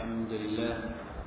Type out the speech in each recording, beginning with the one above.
الحمد لله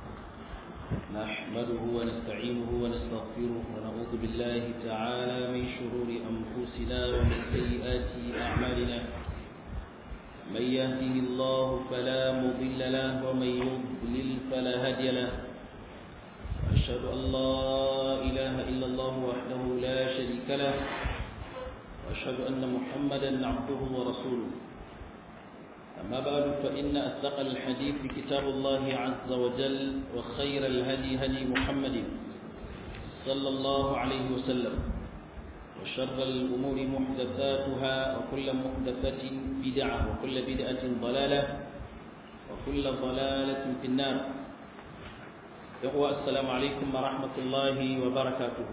نحمده ونستعينه ونستغفره ونعوذ بالله تعالى من شرور أنفسنا ومن سيئات أعمالنا من يهده الله فلا مضل له ومن يضلل فلا هادي له وأشهد أن لا إله إلا الله وحده لا شريك له وأشهد أن محمدا عبده ورسوله أما بعد فإن أصدق الحديث كتاب الله عز وجل وخير الهدي هدي محمد صلى الله عليه وسلم وشر الأمور محدثاتها وكل محدثة بدعة وكل بدعة ضلالة وكل ضلالة في النار يقوى السلام عليكم ورحمة الله وبركاته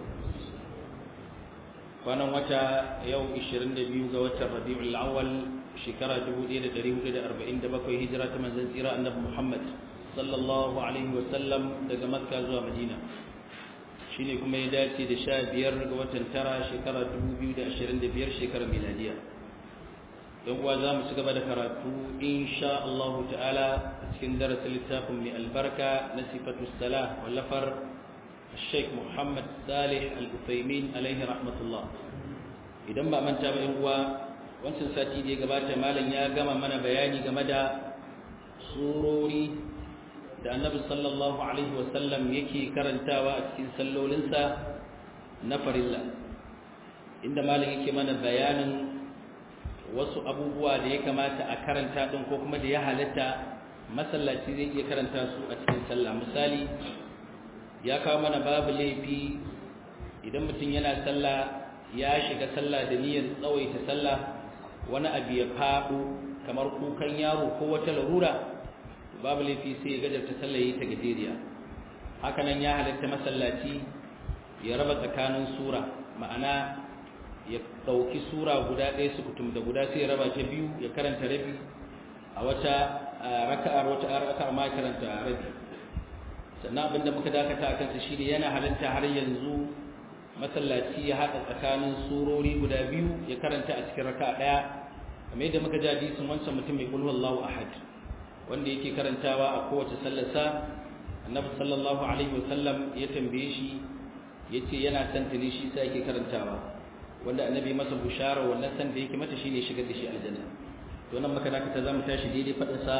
kwanan wata yau 22 ga watan rabi'ul awwal shekara 1447 hijira ta manzon tsira annabi Muhammad sallallahu alaihi wa sallam daga Makka zuwa Madina shine kuma ya dace da 15 ga watan tara shekara 2025 shekarar miladiya dan uwa za mu ci gaba da karatu insha Allah ta'ala a cikin darasin littafin mai albarka na sifatu salah wallafar الشيخ محمد صالح الأثيمين عليه رحمة الله idan ba manta ba uwa wancan sati da ya gabata malam ya gama mana bayani game da surori da annabi sallallahu alaihi wasallam yake karantawa a cikin sallolinsa na farilla inda malam yake mana bayanin wasu abubuwa da ya kamata a karanta din ko kuma da ya halatta masallaci zai iya karanta su a cikin sallah misali ya kawo mana babu laifi idan mutum yana sallah ya shiga sallah da niyyar tsawaita sallah wani abu ya faɗo kamar kukan yaro ko wata larura babu laifi sai ya gajarta sallah yi ta gajeriya hakanan ya halatta masallaci ya raba tsakanin sura ma'ana ya ɗauki sura guda ɗaya su kutum da guda sai ya raba ta biyu ya karanta rabi a wata raka'ar wata raka'ar ma karanta rabi sannan abinda muka dakata a kansa shine yana halatta har yanzu masallaci ya haɗa tsakanin surori guda biyu ya karanta a cikin raka ɗaya kamar yadda muka ji hadisin wancan mutum mai kulhu Allahu ahad wanda yake karantawa a kowace sallarsa annabi sallallahu alaihi wasallam ya tambaye shi yace yana son tuni shi sai yake karantawa wanda annabi masa bushara wannan san da yake mata shine shigar da shi aljanna to nan muka dakata zamu tashi daidai fadin sa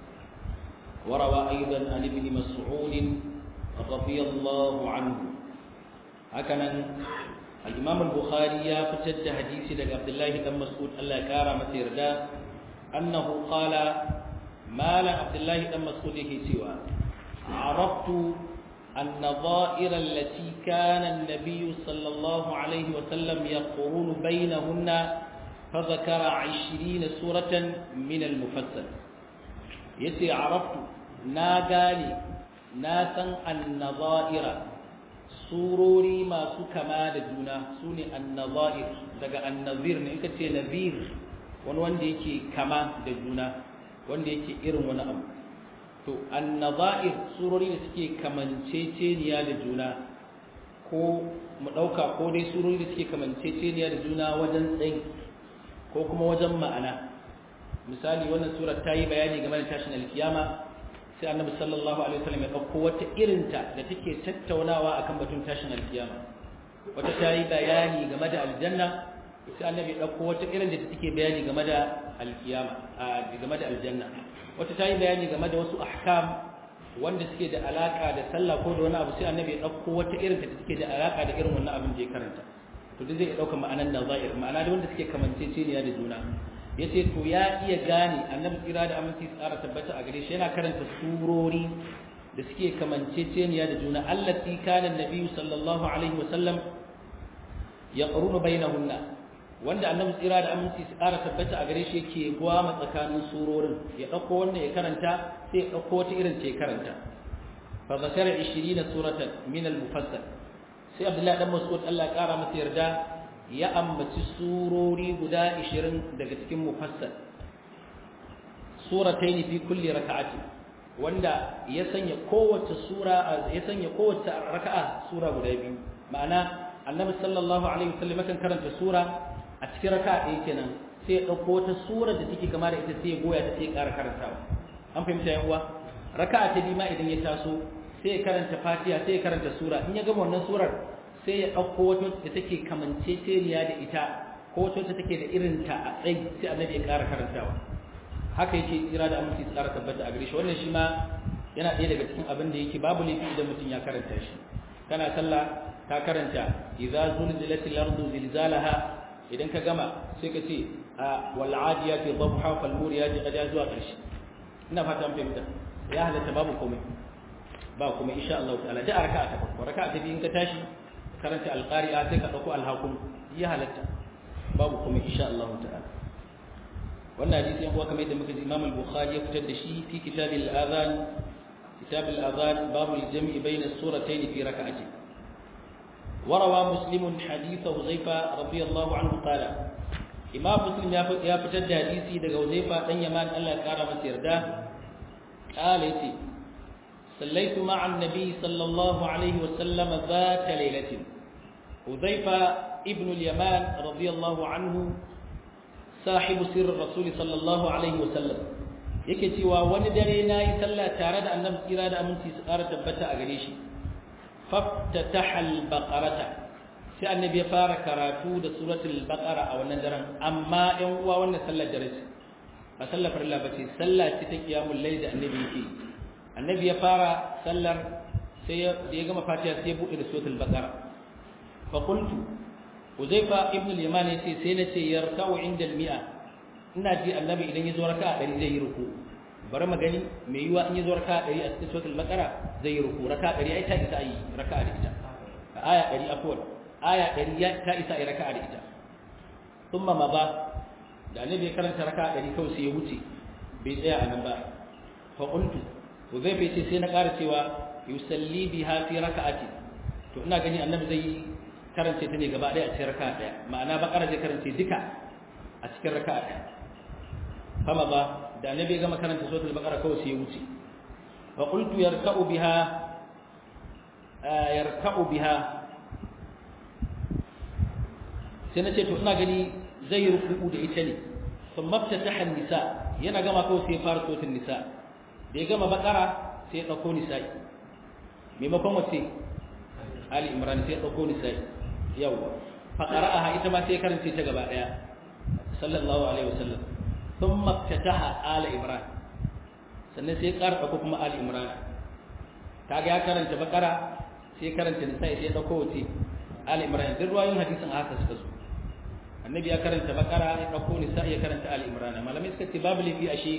وروى أيضا عن ابن مسعود رضي الله عنه هكذا الإمام البخاري فتد حديث لك عبد الله بن مسعود الله كارم سيردا أنه قال ما لا عبد الله بن مسعود سوى عرفت النظائر التي كان النبي صلى الله عليه وسلم يقرون بينهن فذكر عشرين سورة من المفصل yace araftu na gane na san annazaira surori masu kama da juna sune annazair daga annazir ne ita ce nazir wani wanda yake kama da juna wanda yake irin wani abu to annazair surori da suke kamanceceniya da juna ko mu dauka ko dai surori da suke kamanceceniya da juna wajen tsayi ko kuma wajen ma'ana misali wannan surar ta yi bayani game da tashin alkiyama sai annabi sallallahu alaihi wasallam ya dauko wata irinta da take tattaunawa akan batun tashin alkiyama wata ta yi bayani game da aljanna sai annabi ya dauko wata irin da take bayani game da alkiyama game da aljanna wata ta yi bayani game da wasu ahkam wanda suke da alaka da sallah ko da wani abu sai annabi ya dauko wata irin da take da alaka da irin wannan abin da ya karanta to duk zai dauka ma'anan nazair ma'ana da wanda suke kamanceceniya da juna ya ce to ya iya gane annabi tsira da aminci tsara tabbata a gare shi yana karanta surori da suke kamanceceniya da juna allati kana nabiyyu sallallahu alaihi wa sallam yaqrunu bainahunna wanda annabi tsira da aminci tsara tabbata a gare shi yake gwama tsakanin surorin ya dauko wannan ya karanta sai ya dauko wata irin ce karanta fa zakara 20 suratan min al-mufassal sai abdullahi dan mas'ud Allah ya kara masa yarda ya ambaci surori guda 20 daga cikin mufassal suratayn fi kulli raka'ati wanda ya sanya kowace sura ya sanya kowace raka'a sura guda biyu ma'ana annabi sallallahu alaihi wasallam kan karanta sura a cikin raka'a ɗaya kenan sai ya ɗauko wata sura da take kama da ita sai ya goya ta sai ya ƙara karantawa an fahimta yan uwa raka'a ta biyu ma idan ya taso sai ya karanta fatiha sai ya karanta sura in ya gama wannan surar sai ya ɗauko wata da take kamanceceniya da ita ko wata da take da irin ta a tsayi sai annabi ya ƙara karantawa haka yake tsira da aminci tsara tabbata a gare shi wannan shi ma yana ɗaya daga cikin abin da yake babu laifi idan mutum ya karanta shi kana sallah ka karanta idza zulzilatil ardu zilzalaha idan ka gama sai ka ce wal adiyati dhabha fal muriyati qad zuwa ƙarshe ina fata an fahimta ya halatta babu komai ba kuma insha Allah ta'ala da raka'a ta farko raka'a ta biyu in ka tashi karanta alqari'a sai ka dauko alhaqum ya halatta babu kuma insha Allah ta'ala wannan hadisi yan uwa kamar yadda muka ji Imam al-Bukhari ya fitar da shi fi kitab al-adhan kitab al-adhan babu al-jam'i bayna as-suratayn fi rak'ati وروى مسلم حديث حذيفة رضي الله عنه قال إمام مسلم يا فتر حديثي دغ حذيفة دان يمان الله قال masa yarda قال يتي صليت مع النبي صلى الله عليه وسلم ذات ليلة حذيفة ابن اليمان رضي الله عنه صاحب سر الرسول صلى الله عليه وسلم yake cewa wani dare na yi sallah tare da annabi tsira da aminci su ƙara tabbata a gare shi faftataha al-baqarata sai annabi ya fara karatu da suratul baqara a wannan daren amma ɗan uwa wannan sallar dare ce ba sallar farilla ba ce sallah ce ta qiyamul layl da annabi yake annabi ya fara sallar sai da ya gama fatiha sai ya bude da suratul baqara fa qultu uzaifa ibn al-yaman yace sai na ce yarka'u inda al-mi'a ina ji annabi idan ya zo raka'a 100 zai yi ruku bari magani mai yiwa in ya zo raka'a 100 a cikin suratul baqara zai yi ruku raka'a 100 ai ta isa yi raka'a da ita aya 100 afwan aya 100 ta isa yi raka'a da ita thumma ma ba da annabi ya karanta raka'a 100 kawai sai ya wuce bai tsaya a nan ba fa qultu Huzaifa yace sai na ƙara cewa yusalli biha fi raka'ati to ina gani annabi zai karance ta ne gaba ɗaya a cikin raka'a ɗaya ma'ana bakara zai karance duka a cikin raka'a ɗaya fama ba da annabi ya gama karanta suratul baqara kawai sai ya wuce fa qultu yarka'u biha yarka'u biha sai na ce to ina gani zai yi ruku'u da ita ne ثم افتتح النساء yana gama kawai sai ya fara suratul nisa da ya gama bakara sai ya dauko nisa'i maimakon wace ali imran sai ya dauko nisa'i yawa fa qara'aha ita ma sai ya karanta ta gaba daya sallallahu alaihi wasallam thumma ftataha ali imran sannan sai ya ƙara dauko kuma ali imran kaga ya karanta bakara sai ya karanta nisa'i sai ya dauko wace ali imran duk ruwayoyin hadisin haka suka zo annabi ya karanta bakara ya dauko nisa ya karanta ali imran malamai suka ce babu lafi ashe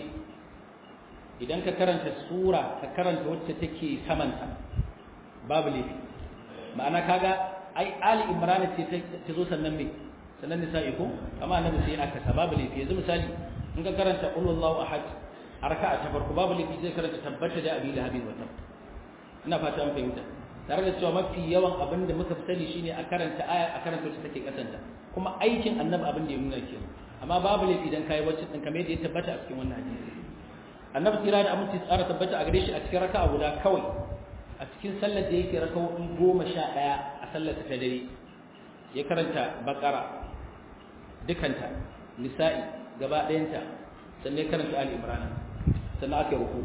idan ka karanta sura ka karanta wacce take samanta babu lafi ma'ana kaga ai ali imran ce ta zo sannan me sannan nisa ko amma annabi sai aka sa babu lafi yanzu misali in ka karanta qul huwallahu ahad a raka'a ta farko babu lafi zai karanta tabbata da abi lahabin wa tab ina fata an fahimta tare da cewa mafi yawan abin da muka fi sani shine a karanta aya a karanta wacce take kasanta kuma aikin annabi abin da ya nuna ke amma babu laifi idan kai wacce din kamar yadda ya tabbata a cikin wannan hadisi annabi kira da aminci tsara tabbata a gare shi a cikin raka'a guda kawai a cikin sallar da yake raka'o'i goma sha ɗaya a sallar ta dare ya karanta bakara dukanta nisa'i gaba ɗayanta sannan ya karanta ali imran sannan aka yi ruku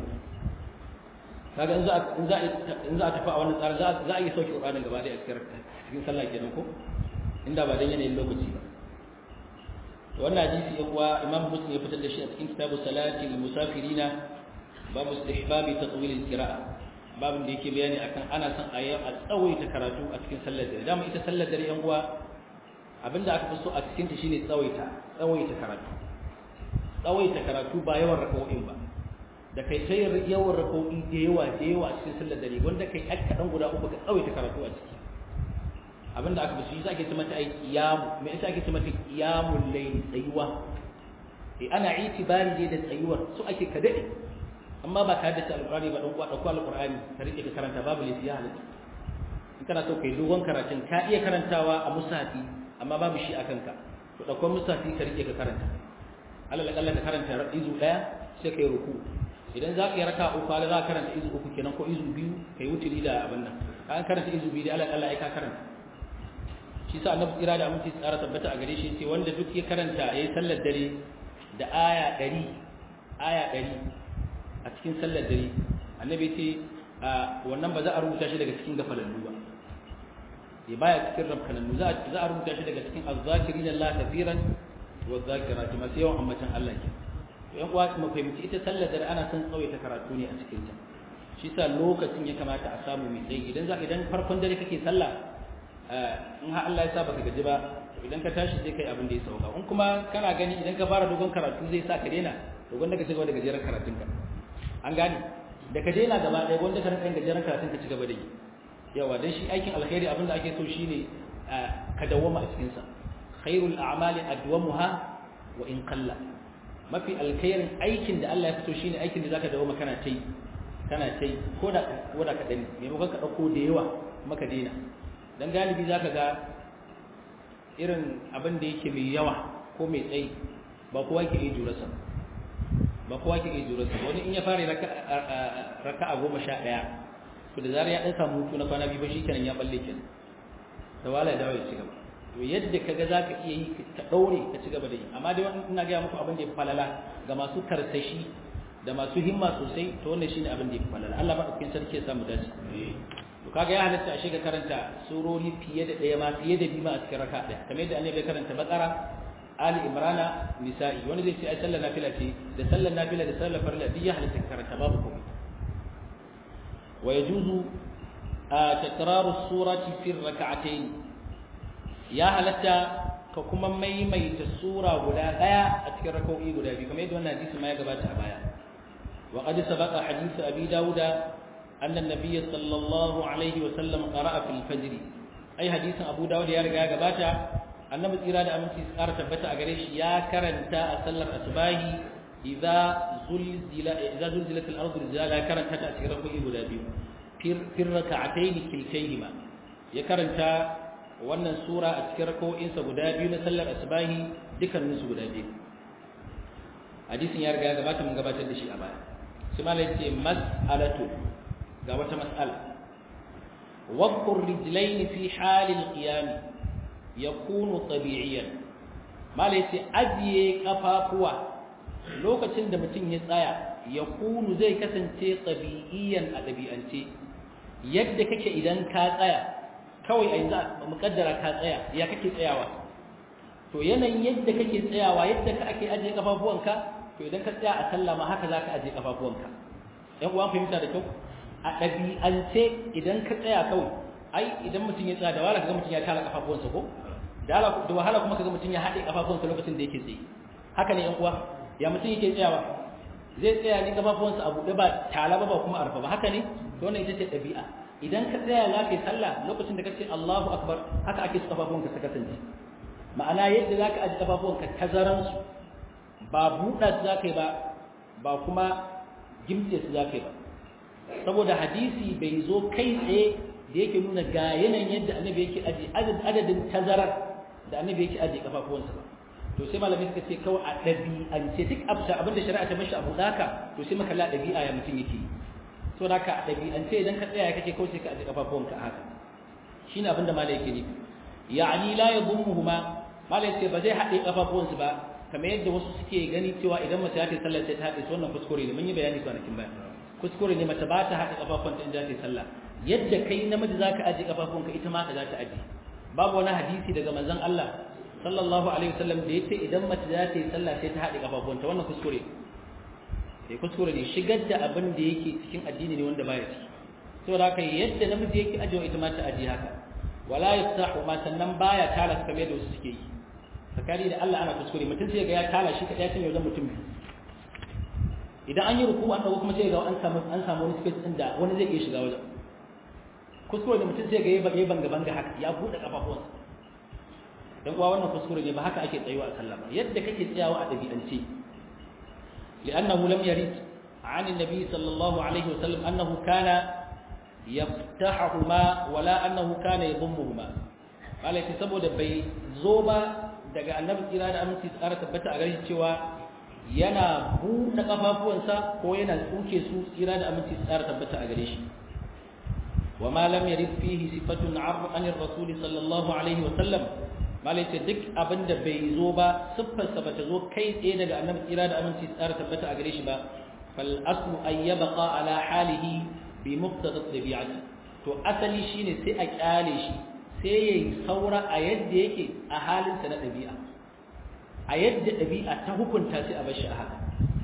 kaga in za in za in za a tafi a wannan tsari za a yi sauke Qur'anin gaba da cikin cikin sallah kenan ko inda ba dan yanayin lokaci ba wannan hadisi ya kuwa Imam Muslim ya fitar da shi a cikin kitabu salati lil musafirina babu istihbabi tatwil al qira'a babin da yake bayani akan ana son a a tsawaita karatu a cikin sallar dare dama ita sallar dare yan uwa abinda aka fi so a cikin ta shine tsawaita tsawaita karatu tsawaita karatu ba yawan raka'o'in ba da kai ta yawan rako'i da yawa da yawa a cikin sallar dare wanda kai aka kaɗan guda uku ka tsawaita karatu a ciki abinda aka basu shi ake ce mata ai qiyamu me yasa ake ce mata qiyamul layl tsayuwa eh ana itibari ne da tsayuwar su ake ka dade amma ba ka dace alqur'ani ba dan kuwa dauko alqur'ani ka rike ka karanta babu laifi ya halatta in kana so kai dogon karatun ka iya karantawa a musafi amma babu shi akan ka to dauko musafi ka rike ka karanta alal akalla ka karanta izu daya sai kai ruku idan za ka yi raka uku ala za ka karanta izu uku kenan ko izu biyu ka yi wuturi da abin nan ka karanta izu biyu da ala Allah ya ka karanta shi sa annabi tsira da aminci tsara tabbata a gare shi ce wanda duk ya karanta yayi sallar dare da aya 100 aya 100 a cikin sallar dare annabi ce wannan ba za a rubuta shi daga cikin gafalallu ba ya baya cikin rabkanannu za a rubuta shi daga cikin azzakirin Allah kafiran wa zakirati masu yawan ambatan Allah ke yan uwa mu fahimci ita sallar da ana son tsawaita karatu ne a cikin ta shi sa lokacin ya kamata a samu mai tsayi idan za idan farkon dare kake sallah in har Allah ya sa baka gaji ba idan ka tashi sai kai abin da ya sauka in kuma kana gani idan ka fara dogon karatu zai sa ka daina dogon da ka cigaba da gajeren karatun ka an gane da ka daina gaba ɗaya wanda ka rinka gajeren karatun ka cigaba da yi yawa dan shi aikin alkhairi abin da ake so shine ka dawwama a cikin sa khairul a'mali adwamuha wa in qalla mafi alkhairin aikin da Allah ya fito shine aikin da zaka dawwama kana tai kana tai ko da ko da kadan ne maimakon ka dauko da yawa maka daina dan galibi zaka ga irin abin da yake mai yawa ko mai tsayi ba kowa ke iya jurarsa ba kowa ke iya jurarsa wani in ya fara raka a goma sha ɗaya to da zarar ya ɗan samu hutu na kwana biyu ba shi kenan ya balle kenan da wala ya dawo ya ci gaba to yadda ka ga za ka iya yi ka ɗaure ka ci gaba da yi amma dai wani ina gaya muku abin da ya fi falala ga masu karsashi da masu himma sosai to wannan shine abin da ya fi falala Allah maɗaukakin sarki ya samu dace to kaga ya halatta a shiga karanta surori fiye da ɗaya ma fiye da biyu ma a cikin raka ɗaya kamar yadda annabi ya karanta bakara ali imrana nisa'i wani zai ce ai sallar nafila ce da sallar nafila da sallar farilla duk ya halatta ka karanta babu komai wa yajuzu takraru surati fi rak'atayn ya halatta ka kuma maimaita sura guda ɗaya a cikin rak'o'i guda biyu kamar yadda wannan hadisi ma ya gabata a baya wa qad sabaqa hadith abi dauda أن النبي صلى الله عليه وسلم قرأ في الفجر أي حديث أبو داود يا رجاء جباتا النبي إرادة أمن تسكار تبتا أجريش يا كرنتا أسلر أسباهي إذا زلزل إذا زلزلت الأرض زلزالا كرنتا تأثيره إبدا بيو في الركعتين كلتيهما يا كرنتا wannan sura a cikin rako'insa guda biyu na sallar asbahi dukkaninsu guda biyu hadisin ya riga gabata mun gabatar da shi a baya sai malai ce mas'alatu ga wata mas'ala wadkur rijlain fi halil qiyam yakunu tabi'iyan malai ce ajiye kafafuwa lokacin da mutum ya tsaya yakunu zai kasance tabi'iyan a dabi'ance yadda kake idan ka tsaya kawai a yanzu mukaddara ka tsaya ya kake tsayawa to yanayin yadda kake tsayawa yadda ka ake ajiye kafafuwanka to idan ka tsaya a sallah ma haka zaka ajiye kafafuwanka ɗan uwan fahimta da kyau a ɗabi'ance idan ka tsaya kawai ai idan mutum ya tsaya da wahala kaga mutum ya tara kafafuwansa ko da wahala kuma kaga mutum ya haɗe kafafuwansa lokacin da yake tsaye haka ne yan uwa ya mutum yake tsayawa zai tsaya ne kafafuwansa a buɗe ba tala ba ba kuma arfa ba haka ne to wannan ita ce ɗabi'a idan ka tsaya za ka yi sallah lokacin da ka ce Allahu akbar haka ake su kafafuwanka su kasance ma'ana yadda za ka aji kafafuwanka tazaransu ba buɗa su za ka yi ba ba kuma gimtse su za ka yi ba saboda hadisi bai zo kai tsaye da yake nuna ga yanayin yadda annabi yake aji adadin tazarar da annabi yake aji kafafuwansa ba to sai malamai suka ce kawai a ɗabi'ance duk abinda shari'a ta mashi abu daka to sai maka la ɗabi'a ya mutum yake so da ka ɗabi'ance idan ka tsaya kake kawai sai ka aji kafafuwanka haka shine abinda malai yake nufi ya'ani la yadhummuhuma malai ce ba zai haɗe kafafuwansu ba kamar yadda wasu suke gani cewa idan mace ta yi sallah sai ta haɗe su wannan kuskure ne mun yi bayani kwanakin baya kuskure ne mace ba ta haɗe kafafuwanta in za ta yi sallah yadda kai namiji za ka aje kafafunka ita ma ka za ta aje babu wani hadisi daga manzon Allah sallallahu alaihi wasallam da yace idan mace za ta yi sallah sai ta haɗe kafafunta wannan kuskure sai kuskure ne shigar da abin da yake cikin addini ne wanda baya ciki saboda haka yadda namiji yake ajewa ita ma ta aje haka wala yastahu ma sannan baya tala kamar yadda wasu suke yi tsakani da Allah ana kuskure mutum sai ga ya tala shi kadai cin wajen mutum biyu idan an yi ruku an dago kuma sai ga an samu an samu wani space din da wani zai iya shiga wajen kuskure da mutum sai ga yayi banga banga haka ya bude kafafuwansa dan kuwa wannan kuskure ne ba haka ake tsayuwa a sallah ba yadda kake tsayawa a dabi'ance li'annahu lam yarid عن النبي صلى الله عليه وسلم أنه كان يفتحهما ولا أنه كان يضمهما قال يتسبب بي زوبا daga annabi tsira da aminci tsara tabbata a garin cewa yana buɗe kafafuwansa ko yana tsuke su tsira da aminci tsara tabbata a gare shi wa ma lam yarid fihi sifatun an ar-rasul sallallahu alaihi wa sallam malai ce duk abinda bai zo ba siffar sa bata zo kai tsaye daga annabi tsira da aminci tsara tabbata a gare shi ba fal aslu an yabqa ala halihi bi muqtada tabi'ati to asali shine sai a kyale shi sai yayi saura a yadda yake a halinsa na dabi'a a yadda dabi'a ta hukunta sai a bar shi a haka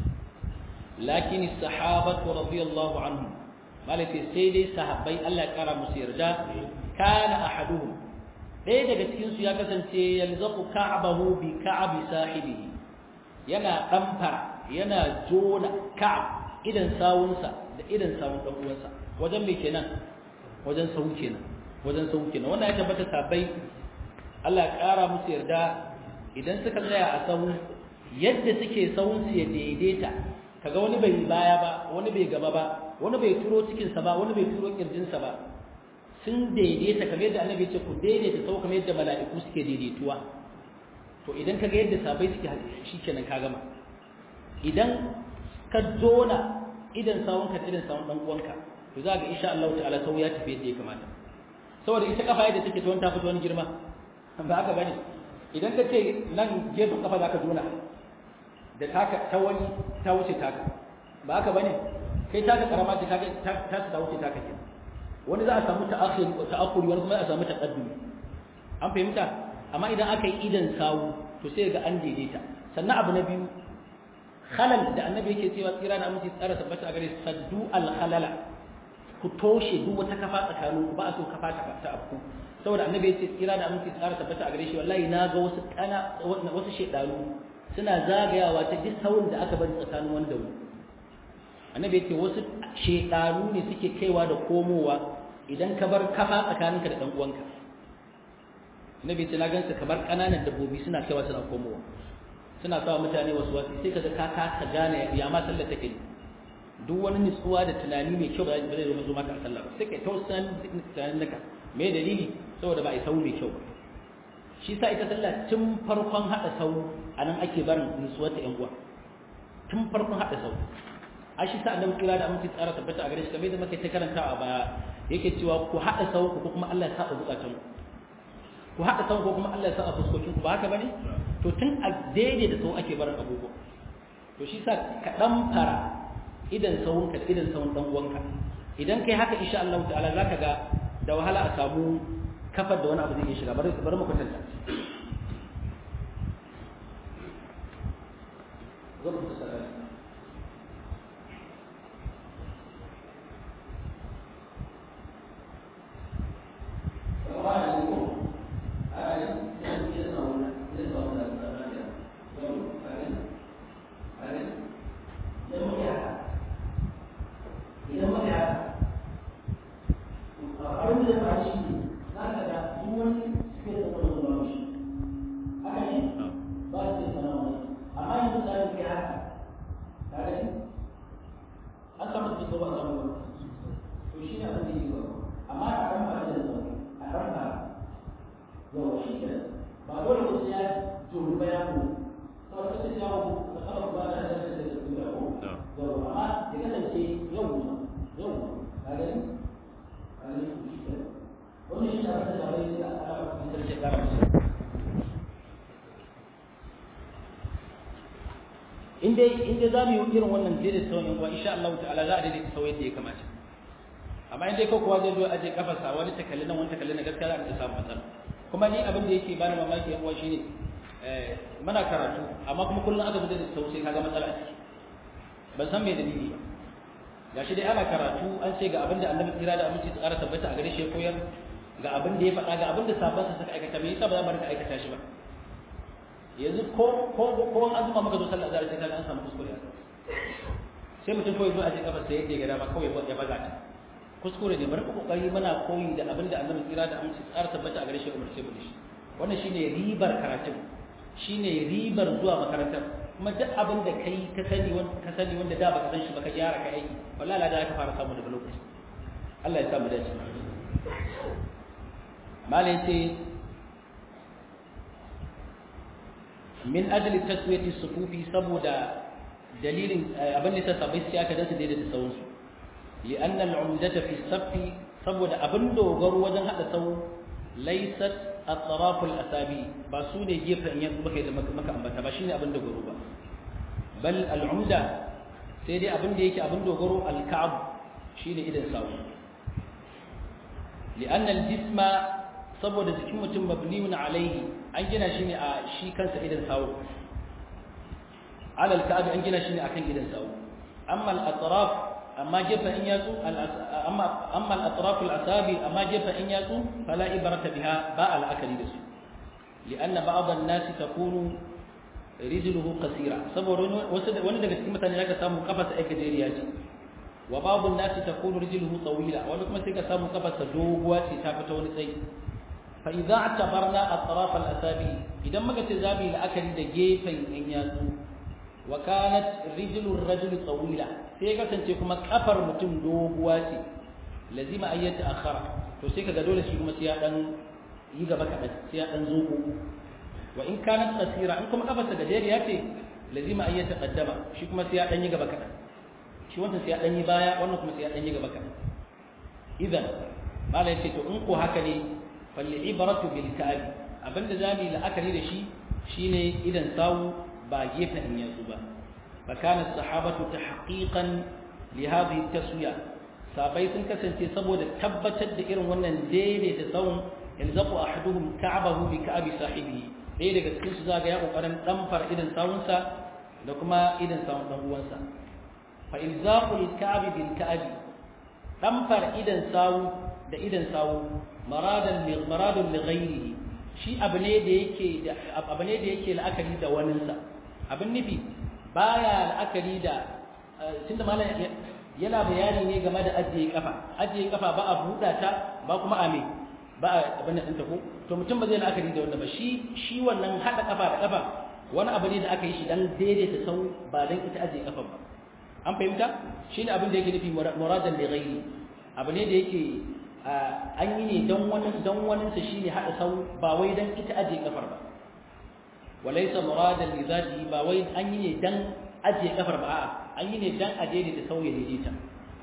lakin sahabatu radiyallahu anhum malaka sai dai sahabbai Allah ya kara musu yarda kana ahaduhum ɗaya daga cikin su ya kasance yalzaqu ka'bahu bi ka'bi sahibihi yana ɗamfara yana jona ka'ab idan sawunsa da idan sawun dan uwansa wajen me kenan wajen sawu kenan wajen sawu kenan wannan ya tabbata sabai Allah ya kara musu yarda idan suka tsaya a sawu yadda suke sawun su ya daidaita kaga wani bai baya ba wani bai gaba ba wani bai turo cikin sa ba wani bai turo kirjin sa ba sun daidaita kamar yadda annabi ya ce ku daidaita sau kamar yadda mala'iku suke daidaituwa to idan kaga yadda sabai suke shikenan ka gama idan ka dona idan sawun ka idan sawun dan uwanka to za ga insha Allah ta'ala sau ya tafi yadda ya kamata saboda ita kafa yadda take tuwon ta fito wani girma ba haka bane idan ka ce nan gefen kafa zaka dona da taka ta wani ta wuce taka ba haka bane kai taka karama ce kaga ta ta wuce taka ke wani za a samu ta'akhir ta'akhuri wani kuma za a samu taqaddumi an fahimta amma idan aka yi idan sawu to sai ga an daidaita sannan abu na biyu khalal da annabi yake cewa tsira da aminci tsara tabbata a gare saddu al khalala ku toshe duk wata kafa tsakanin ku ba a so kafa ta ta afku saboda annabi yace tsira da aminci tsara tabbata a gare shi wallahi na ga wasu kana wasu shedanu suna zagayawa ta duk saurin da aka bari tsakanin wanda wani annabi yace wasu shedanu ne suke kaiwa da komowa idan ka bar kafa tsakaninka da dan uwanka nabi ce na gansa kamar kananan dabbobi suna kaiwa suna komowa suna sa mutane wasu wasu sai kaga ka ka gane ya ma sallar take ne duk wani nutsuwa da tunani mai kyau ba zai zo zo maka a sallah ba sai kai tausan tunanin naka me dalili saboda ba a yi sau mai kyau ba shi sa ita sallah tun farkon hada sau anan ake barin nutsuwar ta yan uwa tun farkon hada sau a shi sa annabi kira da aminci tsara tabbata a gare shi kamar yadda muke ta karantawa ba yake cewa ku hada sau ku kuma Allah ya saba zukatan ku ku haɗa sau ko kuma Allah ya sa a fuskokin ku ba haka bane to tun a daidai da sau ake barin abubuwa to shi sa ka dan fara idan sawun ka idan sawun dan uwanka idan kai haka insha Allah ta'ala zaka ga da wahala a samu kafar da wani abu zai shiga bari bari mu kwatanta zan ku tsara in dai in dai zamu yi irin wannan daidaita sauyin kuwa insha Allah ta'ala za a daidaita sauyin da ya kamata amma in dai ko kuwa zai zo aje kafarsa wani takalli nan wani takalli na gaskiya za a samu matsala kuma ni abin da yake bani mamaki yan uwa shine muna karatu amma kuma kullum aka bude da sau sai kaga matsala a ciki ban san me dalili ba gashi dai ana karatu an ce ga abin da annabi tsira da aminci tsara tabbata a gare shi koyar ga abin da ya faɗa ga abin da sabon sa suka aikata me yasa ba za mu rika aikata shi ba yanzu ko ko ko an zuma maka zo sallar azhar sai kaga an samu kuskure sai mutum kawai zo a cikin kafar sai yadda ya ga dama kawai ya baza ta kuskure ne bari ku kokari muna koyi da abin da annabi tsira da aminci tsara tabbata a gare shi umar sai mu shi wannan shine ribar karatun shine ribar zuwa makarantar kuma duk abin da kai ka sani wanda ka sani wanda da baka san shi baka gyara ka aiki wallahi la da ka fara samu daga lokaci Allah ya sa mu dace malai ce min ajli taswiyati sufufi saboda dalilin abin da ta sabai sai aka dace daidai da sawun su li'anna al'umdata fi safi saboda abin dogaro wajen hada sawu laysat at-taraf al-asabi ba su ne gefen yanzu baka da maka ambata ba shine abin dogaro ba bal al'umda sai dai abin da yake abin dogaro al-ka'ab shine idan sawu li'an al-jisma saboda jikin mutum mabniun alaihi an gina shi ne a shi kansa idan sawu ala al-ka'ab an gina shi ne akan idan sawu amma al-atraf amma gefa in yatsu amma amma al-atraf al-asabi amma gefa in yatsu fala ibrata biha ba al-akali da su لأن بعض الناس تكون رجله قصيرة saboda wani daga cikin mutane zaka samu kafarsa ai gajeriya ce wa babu nasi takunu rijluhu tawila wani kuma sai ka samu kafarsa doguwa ce ta fita wani tsayi fa idza atabarna atraf al-asabi idan muka ce zabi la'akari da gefen yan yatsu wa kanat rijlu ar-rajuli tawila sai kasance kuma kafar mutum doguwa ce lazima ayyata akhara to sai kaga dole shi kuma sai ya dan yi gaba kaɗan sai ya ɗan zogo wa in kanat qasira in kuma kafarsa gajeriya ce lazima ay yataqaddama shi kuma sai ya ɗan yi gaba kaɗan shi wannan sai ya ɗan yi baya wannan kuma sai ya ɗan yi gaba kaɗan idan malai ce to in ko haka ne fal ibratu bil ka'bi abinda zamu yi la'akari da shi shine idan sawu ba gefen in yanzu ba fa kana sahabatu tahqiqan li hadhihi taswiya sabai sun kasance saboda tabbatar da irin wannan daidaita tsawon yalzaqu ahaduhum ka'bahu bi ka'bi sahibihi dai daga cikin su zaga ya kokarin damfar idan sawunsa da kuma idan sawun dan uwansa fa ilzaqu al-ka'bi bil ka'bi damfar idan sawu da idan sawu maradan li maradun li ghayrihi shi abu ne da yake da abu ne da yake la'akari da waninsa abin nufi baya la'akari da tunda malam yana bayani ne game da ajiye kafa ajiye kafa ba a buɗa ta ba kuma a me ba a abin da ɗinta ko to mutum ba zai la'akari da wannan ba shi shi wannan haɗa kafa da kafa wani abu ne da aka yi shi dan daidaita sau ba dan ita ajiye kafa ba an fahimta shi ne abin da yake nufi muradan da ghairi abu ne da yake an yi ne don wani don wani sa shine haɗa sau ba wai dan ita ajiye kafar ba walaysa muradan li zatihi ba wai an yi ne dan ajiye kafar ba a'a an yi ne dan a daidaita sau ya daidaita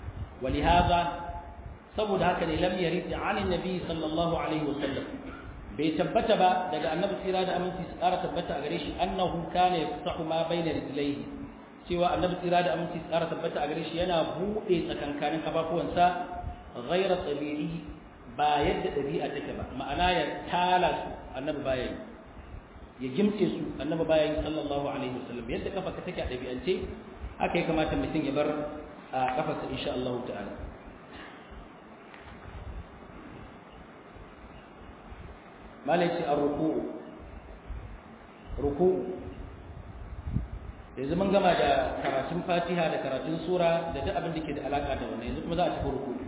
ولهذا saboda haka ne lam yarid an annabi sallallahu alaihi wasallam bai tabbata ba daga annabi tsira da aminci su ƙara tabbata a gare shi annahu kana yafsahu ma baina rijlaihi cewa annabi tsira da aminci su ƙara tabbata a gare shi yana buɗe tsakankanin kafafuwansa ghaira tabi'i ba yadda ɗabi'a take ba ma'ana ya tala su annabi baya yi ya gimtse su annabi baya yi sallallahu alaihi wasallam yadda kafa ka take a ɗabi'ance haka ya kamata mutum ya bar a kafarsa insha Allah ta'ala malaci a ruku'u ruku'u yanzu mun gama da karatun fatiha da karatun sura da duk abin da ke da alaka da wannan yanzu kuma za a tafi ruku'u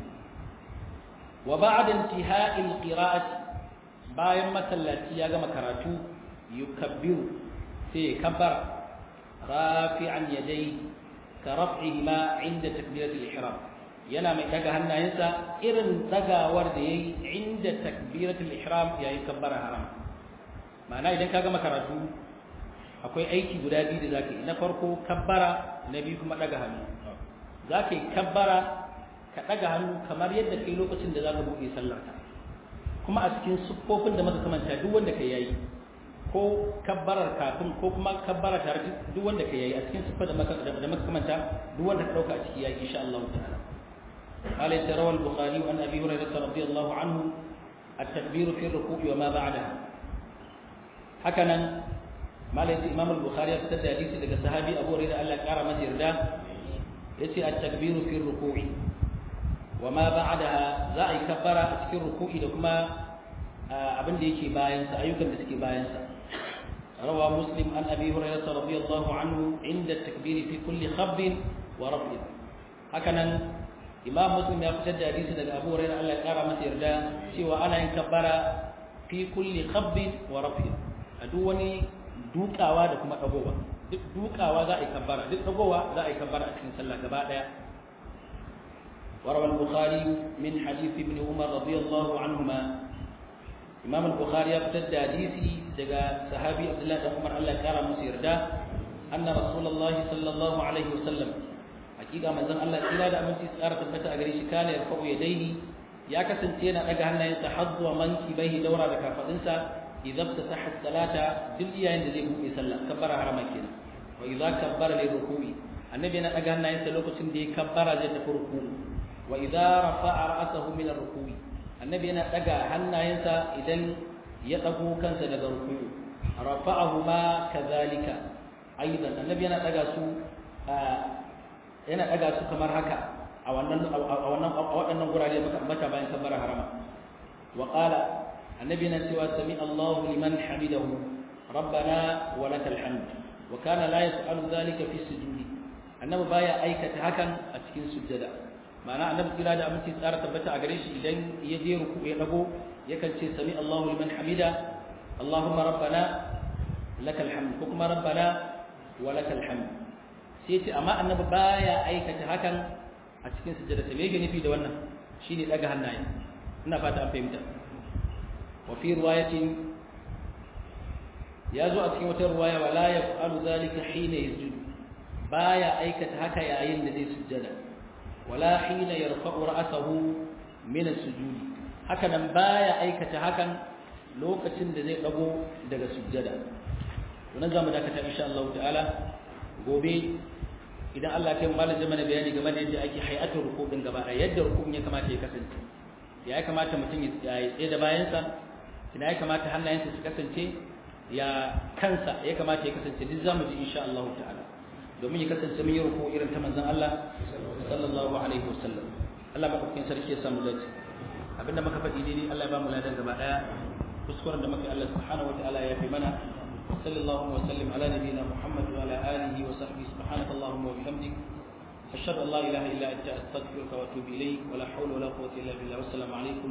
wa ba'da intiha'il qira'ati bayan masallaci ya gama karatu yukabbiru sai ya kabbara rafi'an yadayhi ka raf'ihima 'inda takbiratul ihram yana mai daga hannayensa irin dagawar da yayi inda takbiratul ihram yayi kabbara haram ma'ana idan ka gama karatu akwai aiki guda biyu da zaka yi na farko kabbara na biyu kuma daga hannu zaka yi kabbara ka daga hannu kamar yadda kai lokacin da zaka buɗe sallarka kuma a cikin siffofin da muka kamanta duk wanda kai yayi ko kabbarar kafin ko kuma kabbara tare duk wanda kai yayi a cikin siffar da muka da muka kamanta duk wanda ka dauka a ciki yayi insha Allah ta'ala قال روى البخاري عن ابي هريره رضي الله عنه التكبير في الركوع وما بعدها هكذا ما ليس امام البخاري ابتدى حديث daga sahabi Abu Hurairah Allah kara masa yarda yace at-takbir fi ar-ruku' wama ba'daha za a yi kabbara a cikin ruku'i da kuma abin da yake bayan sa ayyukan da suke bayan sa روى مسلم عن ابي هريره رضي الله عنه عند التكبير في كل خفض ورفع هكذا imam muslim ya fitar da hadisi daga abu hurairah Allah ya kara masa yarda cewa ana yin kabbara fi kulli khabbin wa rafin a duk wani dukawa da kuma dagowa duk dukawa za a yi kabbara duk dagowa za a yi kabbara a cikin sallah gaba daya وروى البخاري من حديث ابن عمر رضي الله عنهما إمام البخاري يفتد حديثي دقى صحابي عبد الله بن عمر الله كرم مسيردا أن رسول الله صلى الله عليه وسلم hakika manzon Allah tsira da aminci tsara tabbata a gare shi kana ya fa'u yadaihi ya kasance yana daga hannayensa hazwa manki bai daura da kafadinsa idan ta sahha salata duk yayin da zai buɗe sallah kabbara harama kenan wa idza kabbara li ruku'i annabi yana daga hannayensa lokacin da ya kabbara zai tafi ruku wa idza rafa'a ra'sahu min ar-ruku'i annabi yana daga hannayensa idan ya dago kansa daga ruku rafa'ahu ma kadhalika aidan annabi yana daga su yana daga su kamar haka a wannan a wannan a waɗannan gurare muka ambata bayan kabbara harama wa qala annabi yana cewa sami Allahu liman hamidahu rabbana wa lakal hamd wa kana la yaf'alu dhalika fi sujudi annabi baya aikata hakan a cikin sujjada ma'ana annabi kira da aminci tsara tabbata a gare shi idan ya je ruku ya dago yakan ce sami Allahu liman hamida Allahumma rabbana lakal hamd ko kuma rabbana wa lakal hamd sai ce amma annabi baya aikata hakan a cikin sujjada ta me yake nufi da wannan shine daga hannaye ina fata an fahimta wa fi riwayatin ya zo a cikin wata riwaya wala yaf'alu dhalika hina yasjudu baya aikata haka yayin da zai sujjada wala hina yarfa'u ra'sahu min as-sujudi haka nan baya aikata hakan lokacin da zai dago daga sujjada wannan zamu dakata insha Allah ta'ala gobe idan Allah ya kai malam mana bayani game da yadda ake hay'atul ruku din gaba da yadda rukun ya kamata ya kasance ya kamata mutum ya tsaye da bayansa ina ya kamata hannayensa su kasance ya kansa ya kamata ya kasance duk zamu ji insha Allah ta'ala domin ya kasance mun yi ruku irin ta manzon Allah sallallahu alaihi wasallam Allah madaukakin sarki ya samu dace abinda muka faɗi daidai Allah ya ba mu ladan gaba daya kuskuren da muka Allah subhanahu wataala ya fi mana sallallahu wa sallim ala nabiyyina Muhammad wa ala alihi wa sahbihi subhanaka allahumma wa bihamdik ashhadu an la ilaha illa anta astaghfiruka wa atubu ilayk wa la hawla wa la quwwata illa billah wassalamu alaikum